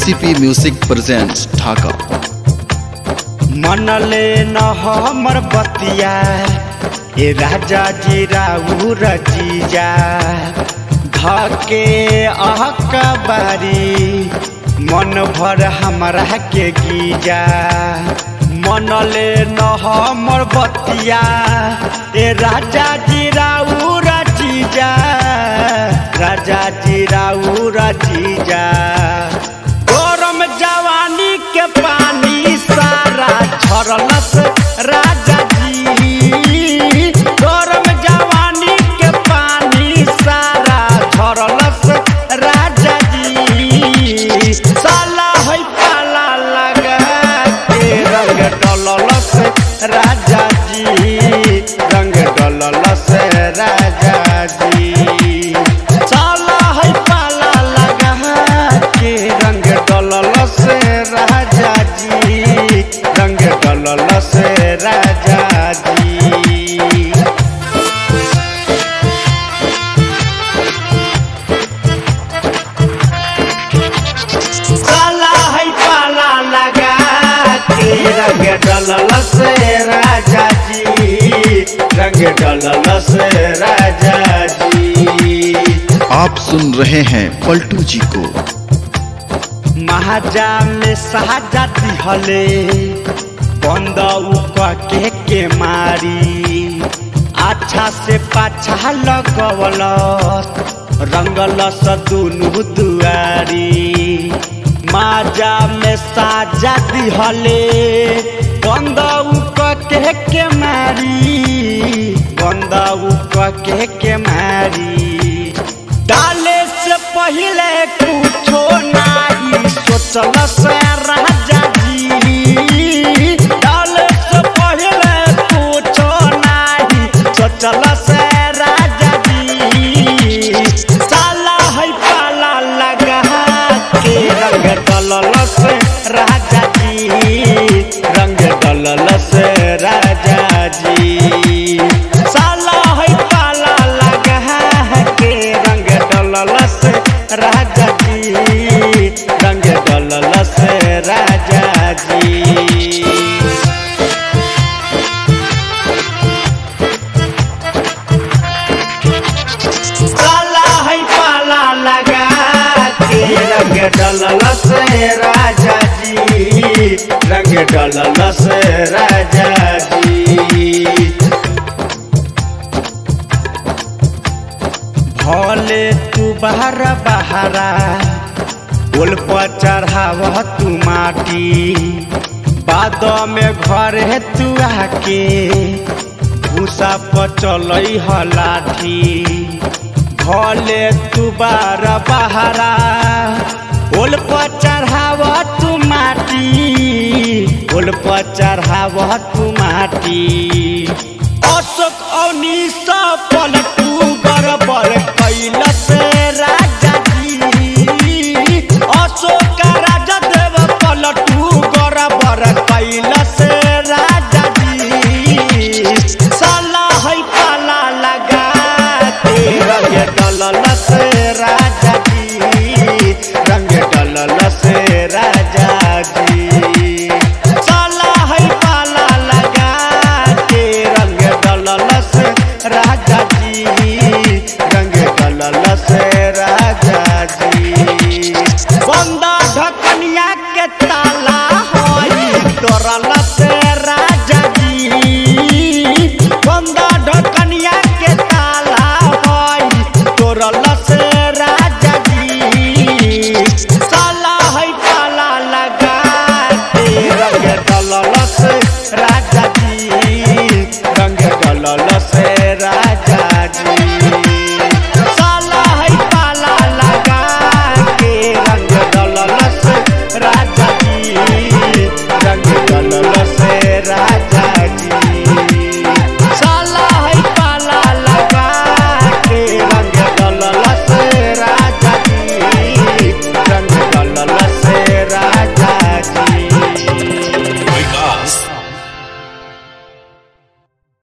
KCP Music presents Dhaka. मनले न हमर बतिया ए राजा जी राउर जीजा धके अहकबारी मन भर हमरा के गीजा मनले न हमर बतिया ए राजा जी राउर जीजा राजा जी राउर जीजा गरम जवानी के पानी सारा झरलस राजा जी गरम जवानी के पानी सारा झरलस राजा जी साला है पाला लगा के रंग डललस राजा जी रंग डललस राजा जी साला है पाला लगा के रंग डललस राजा जी रंग डललस राजा जी साला है पाला लगा के रंग डललस राजा जी रंग डललस राजा जी आप सुन रहे हैं पलटू जी को महाजा में साजा दिहले बंद के के मारी अच्छा से पाछा लगवल रंगलस दुनु दुआरी माजा में साजा दिहले बंद के के मारी बंद के के मारी डाले से पहले कुछो नाही सोचल से राजा जी डाले से पहले कुछो नाही सोचल से राजा जी साला है पाला लगा के रंग डलल से राजा जी रंग डलल से राजा जी साला है पाला लगा के रंग डललस राजा जी रंग डललस राजा जी साला है पाला लगा के रंग डललस राजा जी रंग डललस राजा जी भले तू बाहर बहारा पुल पर चढ़ाव तू माटी बाद में घर है तू आके भूसा पर चल लाठी भले तू बार बहारा पुल पर चढ़ाव तू माटी पुल पर चढ़ाव तू माटी अशोक अवनी पलटू गड़बड़ कैलस